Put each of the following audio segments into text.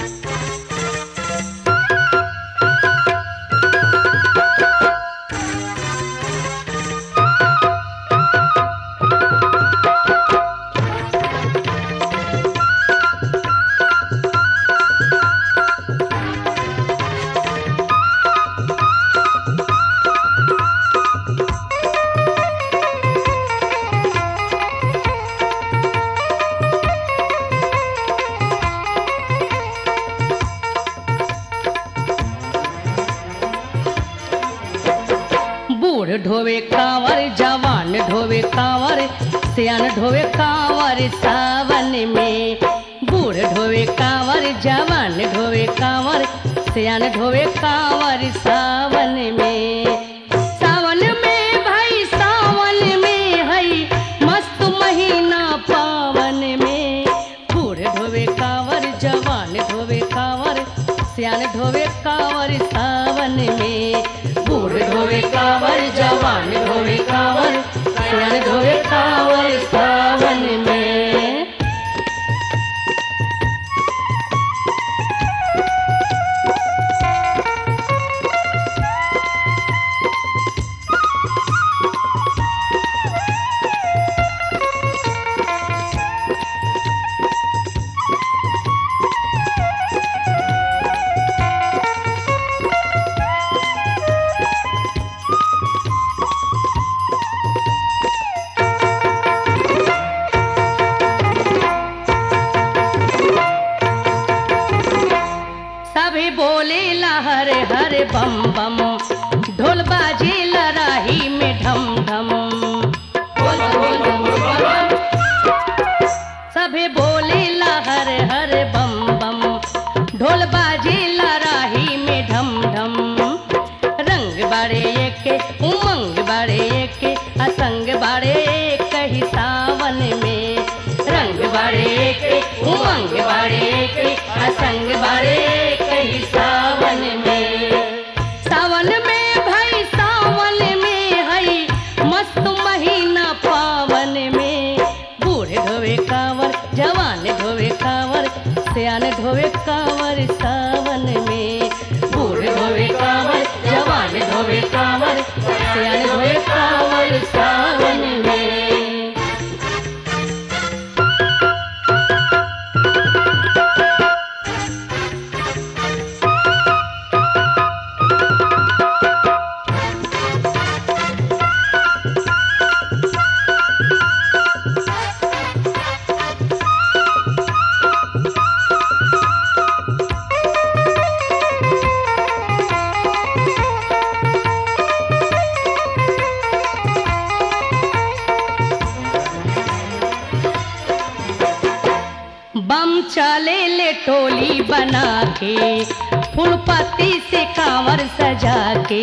बूढ़ ढोवे कांवर जवान ढोवे कांवर सियान ढोवे कांवर सावन में बूढ़ ढोवे कांवर जवान ढोवे कांवर सियान ढोवे कांवर सावन में सावन में भाई सावन में हई मस्त महीना पावन में बूढ़ ढोवे कांवर जवान ढोवे कांवर सियान ढोवे कांवर सावन में बूढ़ ढोवे कांवर जवान ढोवे कांवर सियान ढोवे कांवर सावन में सभी बोले हरे हरे बम बम ढोल बाजे लराही में ढम ढम सभी बोले हरे हरे बम बम ढोल बाजे लराही में ढम ढम रंग बारे एक उमंग बारे एक असंग बारे एक ही सावन में रंग बारे एक उमंग बारे एक असंग बारे एक ही सावन में सावन में भाई सावन में हई मस्त महीना पावन में बूढ़े ढोवे कांवर जवान ढोवे कांवर सियान ढोवे कांवर सावन में बूढ़े ढोवे कांवर जवान ढोवे कांवर सियान ढोवे कांवर सावन में बम चले ले टोली बना के फूल पत्ती से कांवर सजा के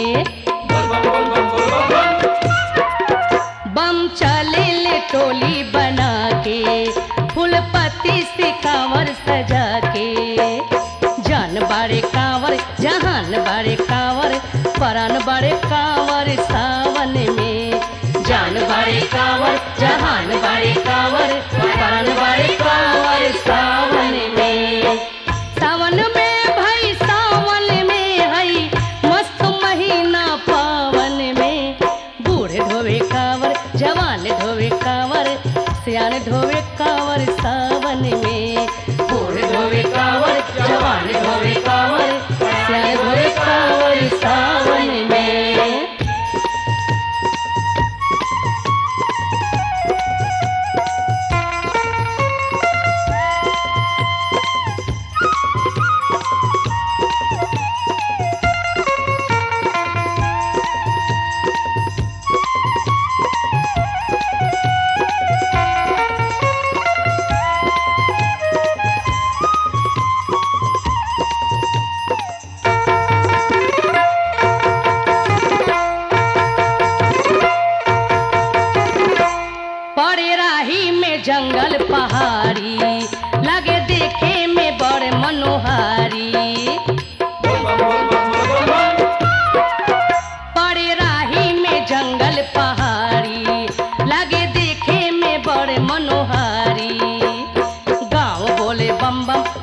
बम चले ले टोली बना के फूल पत्ती से कांवर सजा के जान बारे कांवर जहान बारे कांवर परान बारे कांवर सावन में जान बारे कांवर जहान बारे कांवर परान बारे कांवर सावन में सावन में भाई सावन में हई मस्त महीना पावन में बूढ़े ढोवे कांवर जवान ढोवे कांवर सियान ढोवे कांवर सावन में बूढ़े ढोवे कांवर जवान ढोवे कांवर सियान ढोवे कांवर सावन में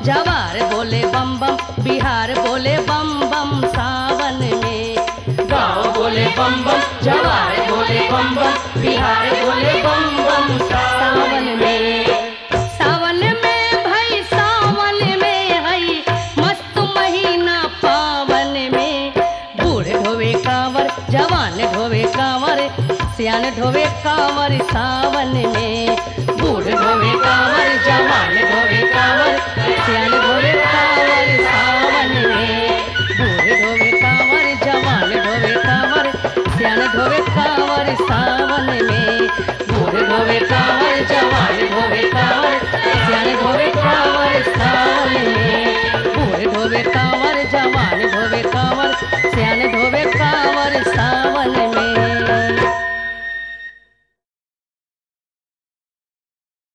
जवार बोले बम बम बिहार बोले बम बम सावन में गाँव बोले बम बम जवार बोले बम बम बिहार बोले बम बम सावन में सावन में भाई सावन में हई मस्त महीना पावन में बूढ़ ढोवे कांवर जवान ढोवे कांवर सियान ढोवे कांवर सावन में